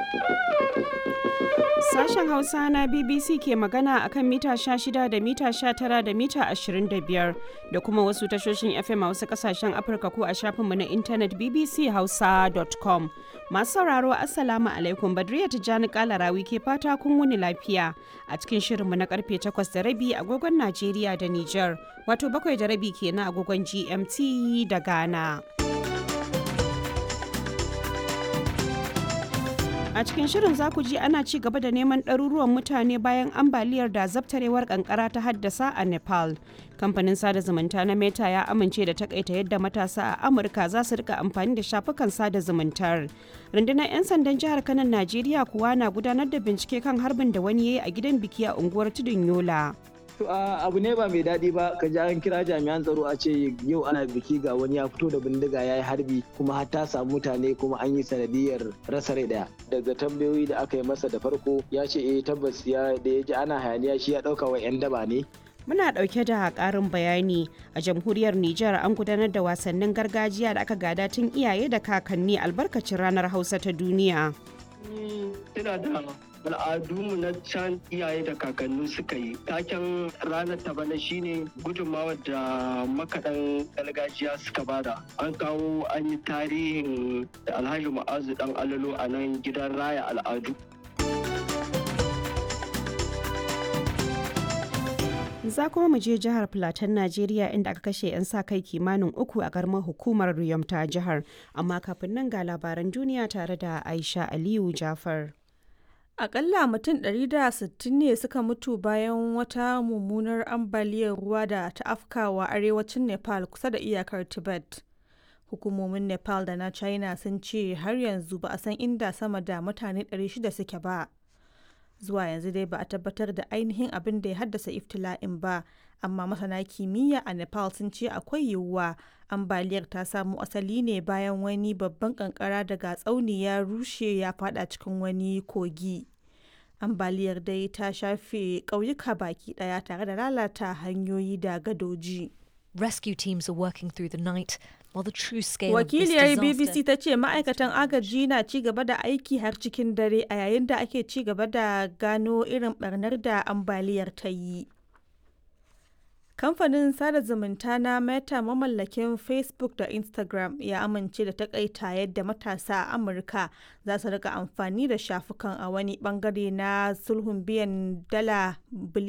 Sashen Hausa na BBC ke magana akan mita 16 da mita 19 da mita 25 da kuma wasu tashoshin FM a wasu kasashen Afirka ko a shafinmu na intanet bbchausa.com. Masu sauraro Assalamu alaikum Badriya Tijjani Kalarawi ke fata kun wuni lafiya a cikin shirinmu na karfe 8 da rabi agogon Najeriya da Nijar wato bakwai da rabi kenan agogon GMT da Ghana. A cikin shirin za ku ji ana ci gaba da neman ɗaruruwan mutane bayan ambaliyar da zabtarewar kankara ta haddasa a Nepal. Kamfanin sada zumunta na Meta ya amince da takaita yadda matasa a Amurka za su rika amfani da shafukan sada zumuntar. Rundunar 'yan sandan jihar Kano Najeriya kuwa na gudanar da bincike kan harbin da wani ya yi a gidan biki a unguwar Tudun Yola. abu ne ba mai daɗi ba ka ji an kira jami'an tsaro a ce yau ana biki ga wani ya fito da bindiga ya yi harbi kuma har ta samu mutane kuma an yi sanadiyar rasa rai daya daga tambayoyi da aka yi masa da farko ya ce eh tabbas ya da ya ji ana hayaniya shi ya ɗauka wa 'yan daba ne Muna ɗauke da ƙarin bayani a jamhuriyar Nijar an gudanar da wasannin gargajiya da aka gada tun iyaye da kakanni albarkacin ranar Hausa ta duniya. Tana da al'adunmu na can iyaye da kakanni suka yi taken ranar ta bana shine gudunmawar da makaɗan gargajiya suka bada an kawo an yi tarihin alhaji ma'azu dan alalo a nan gidan raya al'adu za kuma mu je jihar Filatan Najeriya inda aka kashe 'yan sa kai kimanin uku a garmar hukumar Riyom ta jihar amma kafin nan ga labaran duniya tare da Aisha Aliyu Jafar. Akalla mutum 160 ne suka mutu bayan wata mummunar ambaliyar ruwa da ta afkawa arewacin Nepal kusa da iyakar Tibet. Hukumomin Nepal da na China sun ce har yanzu ba a san inda sama da mutane 600 suke ba. Zuwa yanzu dai ba a tabbatar da ainihin abin da ya haddasa iftila'in ba, amma masana kimiyya a Nepal sun ce akwai yiwuwa ambaliyar ta samo asali ne bayan wani babban kankara daga tsauni ya rushe ya fada cikin wani kogi. Ambaliyar dai ta shafe ƙauyuka baki ɗaya tare da lalata hanyoyi da gadoji. Rescue teams are working through the night while the true scale Wakiliyar of this BBC disaster ta ce ma'aikatan agaji na ci gaba da aiki har cikin dare a yayin da ake ci gaba da gano irin barnar da ambaliyar ta yi. Kamfanin sada zumunta na Meta mamallakin Facebook da Instagram ya amince da takaita yadda matasa a Amurka za su rika amfani da shafukan a wani bangare na sulhun biyan dala biliyan